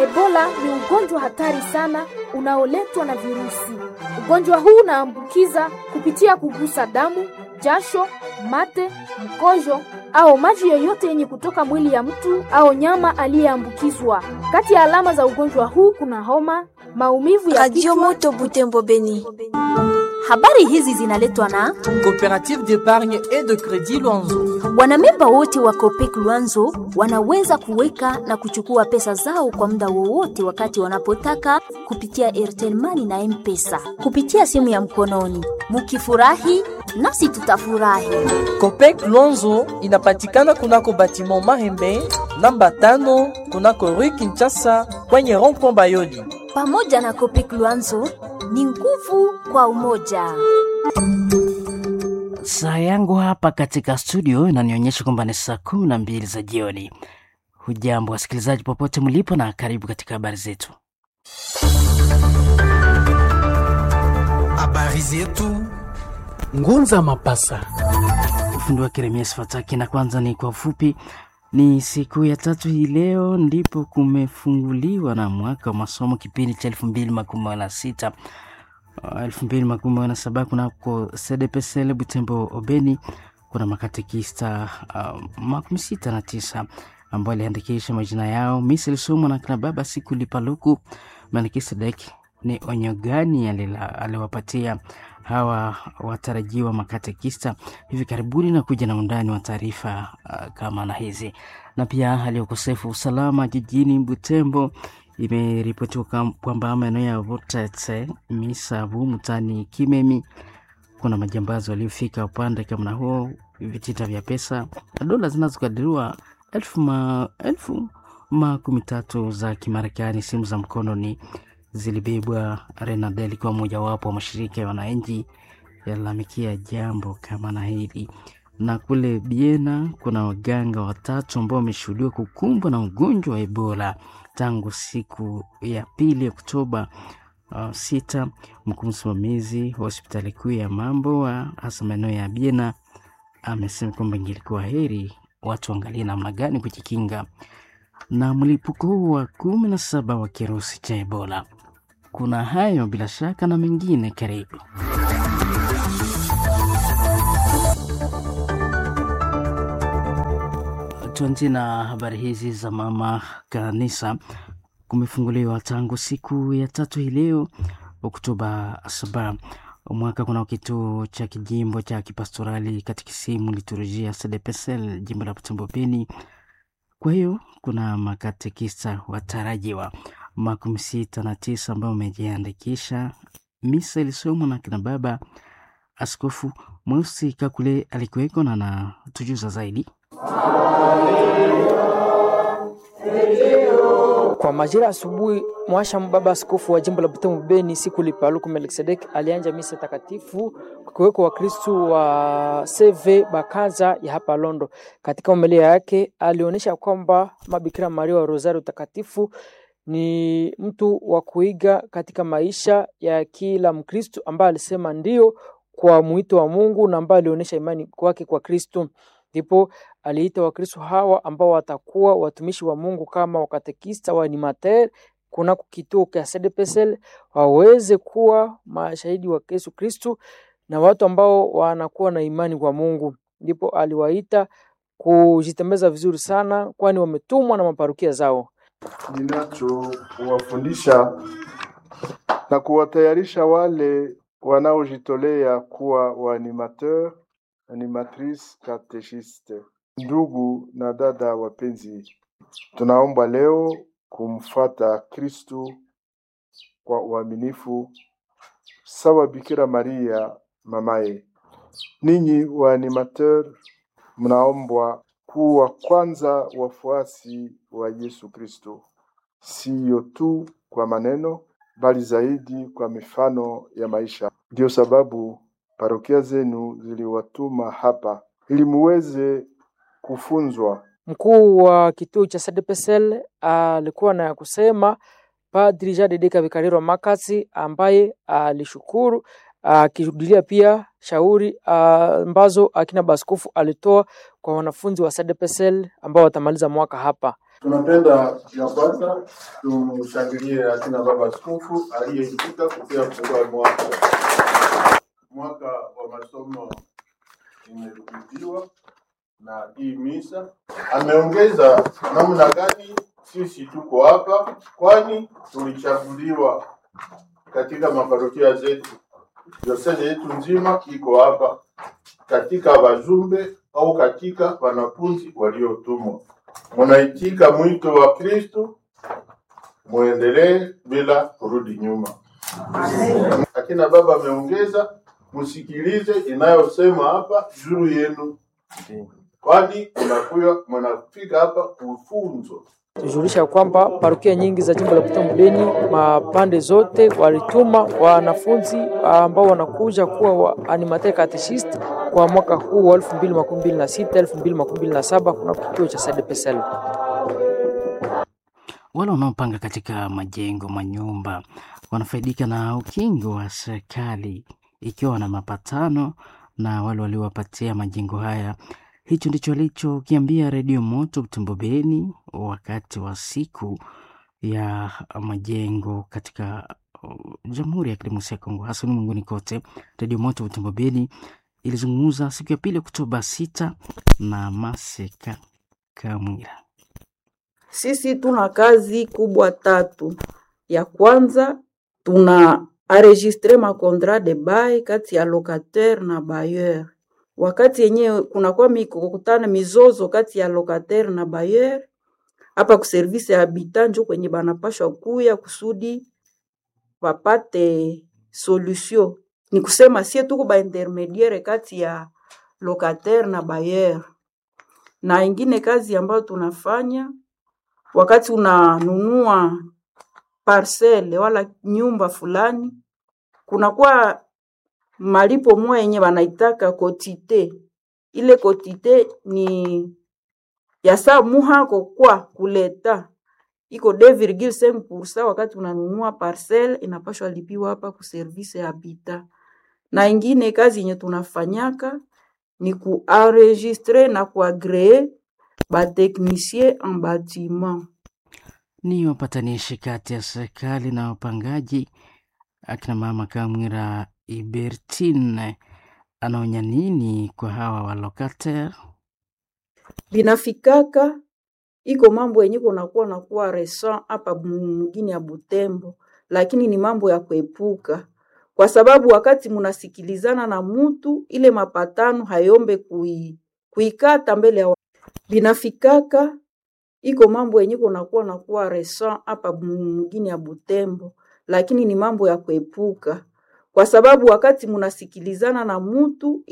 Ebola ni ugonjwa hatari sana unaoletwa na virusi. Ugonjwa huu unaambukiza kupitia kugusa damu, jasho, mate, mkojo au maji yoyote yenye kutoka mwili ya mtu au nyama aliyeambukizwa. Kati ya alama za ugonjwa huu kuna homa, maumivu ya Radio kichwa, Moto Butembo Beni. Habari hizi zinaletwa na Coopérative d'épargne et de crédit Luanzo. wanamemba wote wa Copec Luanzo wanaweza kuweka na kuchukua pesa zao kwa muda wowote wakati wanapotaka kupitia Airtel Money na M-Pesa kupitia simu ya mkononi. Mukifurahi nasi tutafurahi. Copec Luanzo inapatikana kunako batiment Mahembe namba tano kunako Rue Kinshasa kwenye rond-point Bayoli. Pamoja na Copec Luanzo ni nguvu kwa umoja. Saa yangu hapa katika studio inanionyesha kwamba ni saa kumi na mbili za jioni. Hujambo wasikilizaji popote mlipo, na karibu katika habari zetu. Habari zetu Ngunza Mapasa. Ufundi wa Keremias Fataki, na kwanza ni kwa ufupi. Ni siku ya tatu hii leo ndipo kumefunguliwa na mwaka wa masomo kipindi cha elfu mbili makumi na sita elfu mbili makumi na saba kunako CDPSL Butembo Obeni. Kuna makatekista uh, makumi sita na tisa ambao aliandikisha majina yao. Misi ilisomwa na kina baba siku lipaluku Melkisedek. Ni onyo gani alila- aliwapatia hawa watarajiwa makatekista hivi karibuni, na kuja na undani wa taarifa uh, kama na hizi, na pia hali ya ukosefu wa usalama jijini Butembo imeripotiwa kam- kwamba maeneo ya Vutetse, Misavu, Mutani, Kimemi kuna majambazi waliofika upande kama na huo, vitita vya pesa na dola zinazokadiriwa elfu ma, elfu makumi tatu za Kimarekani. Simu za mkononi zilibebwa. Renadel ikiwa mojawapo wa mashirika ya wananchi yalalamikia jambo kama na hili. Na kule Biena kuna waganga watatu ambao wameshuhudiwa kukumbwa na ugonjwa wa Ebola tangu siku ya pili Oktoba uh, sita. Mkuu msimamizi wa hospitali kuu ya mambo wa hasa maeneo ya Biena amesema kwamba ingilikuwa heri watu waangalie namna gani kujikinga na mlipuko huu wa kumi na saba wa kirusi cha Ebola. Kuna hayo bila shaka na mengine, karibu. Tuanzie na habari hizi za mama kanisa. Kumefunguliwa tangu siku ya tatu hii leo Oktoba saba mwaka kuna kituo cha kijimbo cha kipastorali katikisimu liturujia CDPSL jimbo la Butembo Beni. Kwa hiyo kuna makatekista watarajiwa makumi sita na tisa ambao wamejiandikisha. Misa ilisomwa na kina baba Askofu Mweusi Kakule alikuweko na anatujuza zaidi. Kwa majira asubuhi, mwasha baba askofu wa jimbo la Butembo Beni siku lipaluku Melkisedek alianja misa takatifu kukiweko Wakristu wa CV Bakaza ya hapa Londo. Katika homilia yake alionyesha kwamba Mabikira Maria wa Rosario takatifu ni mtu wa kuiga katika maisha ya kila Mkristu ambaye alisema ndio kwa mwito wa Mungu na ambaye alionyesha imani kwake kwa Kristu. Ndipo aliita Wakristo hawa ambao watakuwa watumishi wa Mungu kama wakatekista wa animateur kunako kituo cha CDPSL waweze kuwa mashahidi wa Yesu Kristu na watu ambao wanakuwa na imani kwa Mungu. Ndipo aliwaita kujitembeza vizuri sana, kwani wametumwa na maparukia zao. ninachowafundisha na kuwatayarisha wale wanaojitolea kuwa waanimateur animatrice catechiste. Ndugu na dada wapenzi, tunaomba leo kumfata Kristu kwa uaminifu sawa Bikira Maria mamaye. Ninyi waanimateur, mnaombwa kuwa kwanza wafuasi wa Yesu Kristo, siyo tu kwa maneno, bali zaidi kwa mifano ya maisha. Ndiyo sababu parokia zenu ziliwatuma hapa ili muweze kufunzwa Mkuu wa kituo cha CDPSL alikuwa na ya kusema Padri Jean Dedeka Vikariro Makasi ambaye alishukuru akirudilia pia shauri ah, ambazo akina baskofu alitoa kwa wanafunzi wa CDPSL ambao watamaliza mwaka hapa. Tunapenda ya kwanza tumshangilie akina baba askofu aliyeitika kupia kufungua mwaka mwaka wa masomo imerudiwa na hii misa. Ameongeza namna gani sisi tuko hapa, kwani tulichaguliwa katika maparokia zetu. Diosezi yetu nzima iko hapa katika wajumbe au katika wanafunzi waliotumwa. Munaitika mwito wa Kristo, muendelee bila kurudi nyuma. Akina baba ameongeza, msikilize inayosema hapa juu yenu, kwani mnakuya mnafika hapa kufunzwa. tujulisha kwamba parokia nyingi za jimbo la Butembo Beni mapande zote walituma wanafunzi ambao wanakuja kuwa wa animateur catechist kwa mwaka huu wa 2026 2027 kuna kituo cha SDPSL. Wale wanaopanga katika majengo, manyumba wanafaidika na ukingo wa serikali ikiwa na mapatano na wale waliowapatia majengo haya. Hicho ndicho alichokiambia Redio Moto Butembo Beni wakati wa siku ya majengo katika uh, Jamhuri ya Kidemokrasia ya Kongo, hasa ulimwenguni kote. Redio Moto Butembo Beni ilizungumza siku ya pili Oktoba sita na Maseka Kamwira. Sisi tuna kazi kubwa tatu. Ya kwanza tuna enregistre ma contrat de bail kati ya locataire na bailleur. Wakati yenyewe kunakuwa mikokutana mizozo kati ya locataire na bailleur, hapa ku service ya habitant njo kwenye banapashwa kuya kusudi wapate solution. Ni kusema sie tuko ba intermediaire kati ya locataire na bailleur. Na ingine kazi ambayo tunafanya wakati unanunua parcele wala nyumba fulani, kunakuwa malipo moya yenye wanaitaka kotite. Ile kotite ni ya saa muhako kwa kuleta iko 2,5% wakati unanunua parcele inapashwa lipiwa hapa ku service ya habitat. Na ingine kazi yenye tunafanyaka ni kuenregistre na kuagree bateknisie en bâtiment. ni wapatanishi kati ya serikali na wapangaji. Akina mama Kamwira Ibertine anaonya nini kwa hawa walokater? binafikaka iko mambo yenye kunakuwa nakuwa resa hapa mgini ya Butembo, lakini ni mambo ya kuepuka, kwa sababu wakati munasikilizana na mutu ile mapatano hayombe kui, kuikata mbele ya wa- binafikaka iko mambo yenye kunakuwa nakuwa resa hapa mgini ya Butembo, lakini ni mambo ya kuepuka, kwa sababu wakati munasikilizana na mutu